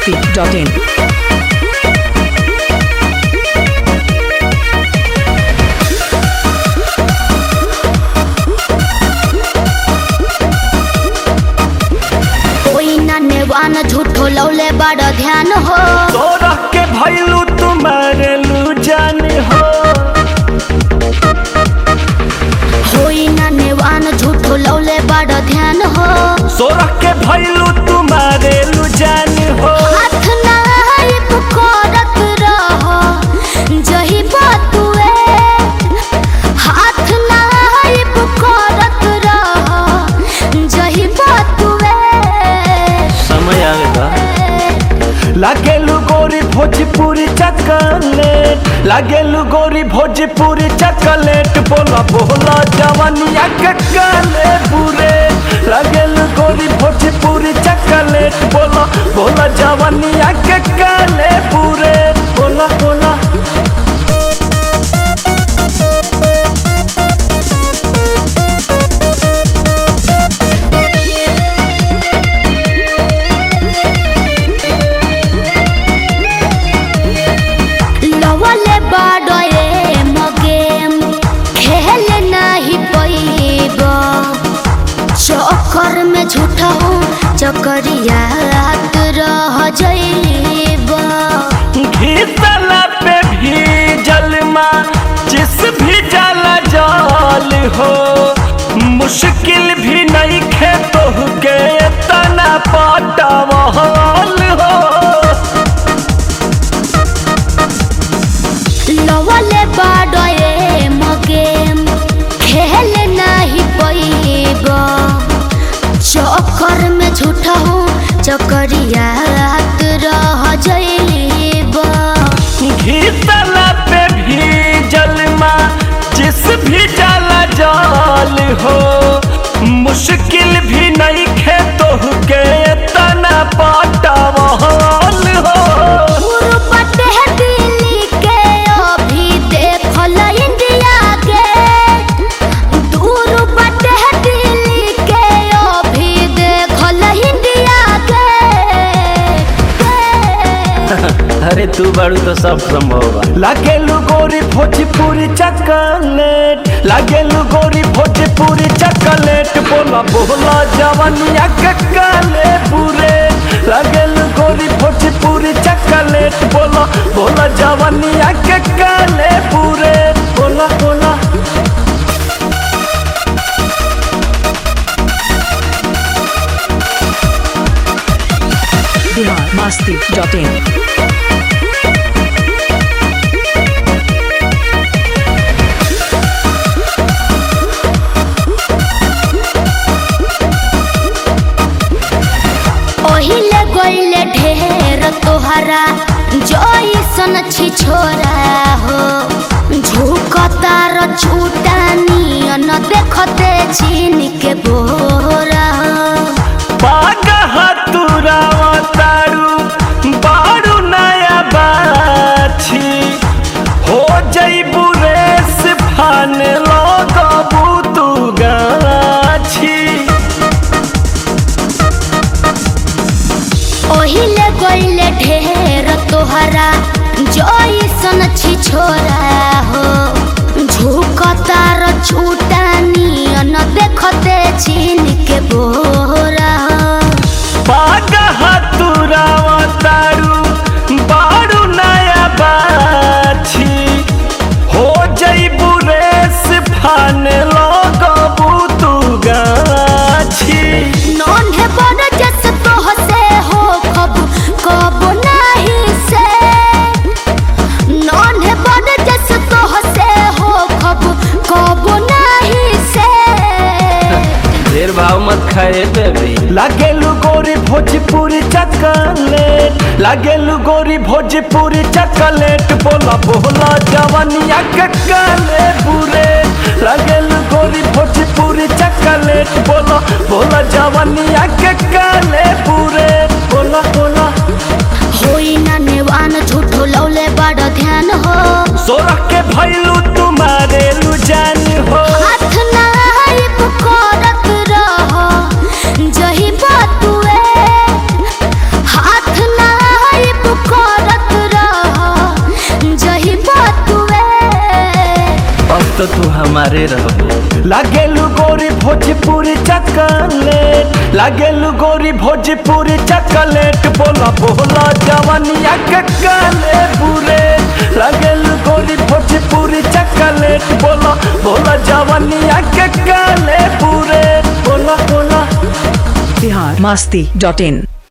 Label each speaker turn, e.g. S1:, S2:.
S1: masti.in.
S2: कोई ना नेवान झूठो लौले बड़ ध्यान हो
S3: तोरा के भैलू तुम्हारे लू जान हो
S2: कोई ना नेवान झूठो लौले बड़ ध्यान हो
S3: तोरा के भैलू तुम्हारे लू जान हो
S2: हाथ ना करत रहो जही बतुए हाथ ना करत रहो जही बतुए
S3: समय आवेगा लागेलू गोरी भोजपुरी चकलेट लागेलू गोरी भोजपुरी चकलेट बोला बोला जवनिया के काले बुरे लागेलू गोरी भोजपुरी चकलेट बोला बोला जवनिया के काले बुरे बोला बोला
S2: लवले बाडे मगेम खेल नहीं पैब चक्कर में झूठा हूँ चकरियात रह जैब
S3: घीतला पे भी जलमा जिस भी जला जाल हो मुश्किल भी नहीं खे तो के तना पटवाल हो
S2: लवले बाडे मगेम खेल नहीं पैब चक्कर में झूठा हूँ चकरियात रह जैब
S3: घीतला पे भी जलमा जिस भी जला जाल हो मुश्किल भी नहीं खे तो के तना पटवाल हो
S2: गुरुपट है दिल्ली के अभी देखल इंडिया के गुरुपट है दिल्ली के अभी देखल इंडिया के के।
S3: अरे तू बाड़ू तो सब संभव बा लागेलू गोरी भोजपुरी चॉकलेट लागेलू गोरी भोजपुरी चॉकलेट बोला बोला जवनिया के काले बुरे लागेलू गोरी भोजपुरी चॉकलेट बोला बोला जवनिया के काले बुरे बोला बोला
S1: Bihar masti.in.
S2: ओहिले गोइले ढेर तोहरा जइसन छी छोरा हो झुकतार झूठा नियन देखते छीन के बोरा
S3: पागह तुरावा तारू बारू नया बाछी हो जईबू रेस फान लगबू तू गाछी
S2: ओहिले गोइले ढेर तोहरा जइसन छी छोरा हो झुकतार झूठा नियन देखते छीन के बोरा
S3: पागह तुरावा तारू बारू नया बाछी हो जईबू रेस फान लगबू तू गाछी
S2: नन्हे बड़ जस तोह से हो खब कब नहीं से नन्हे बड़ जस तोह से हो खब कब नहीं से
S3: ढेर भाव मत खाए बेबी लागेलू गोरी भोजपुरी चॉकलेट लागेलू गोरी भोजपुरी चॉकलेट बोला बोला जवनिया के काले बुरे लागेलू गोरी भोजपुरी चॉकलेट बोला बोला जवनिया के काले बुरे बोला बोला
S2: होई ना नेवान झूठो लौले बड़ ध्यान हो
S3: सोरा के भैलू तुम्हारे लू जान हो
S2: हाथ ना करत रहो जही बतुए हाथ ना
S3: तो तू हमारे रहो लागेलू गोरी भोजपुरी चकलेट लागेलू गोरी भोजपुरी चकलेट बोला बोला जवनिया के काले बुरे लागेलू गोरी भोजपुरी चकलेट बोला बोला जवनिया के काले बुरे बोला बोला
S1: Bihar masti.in.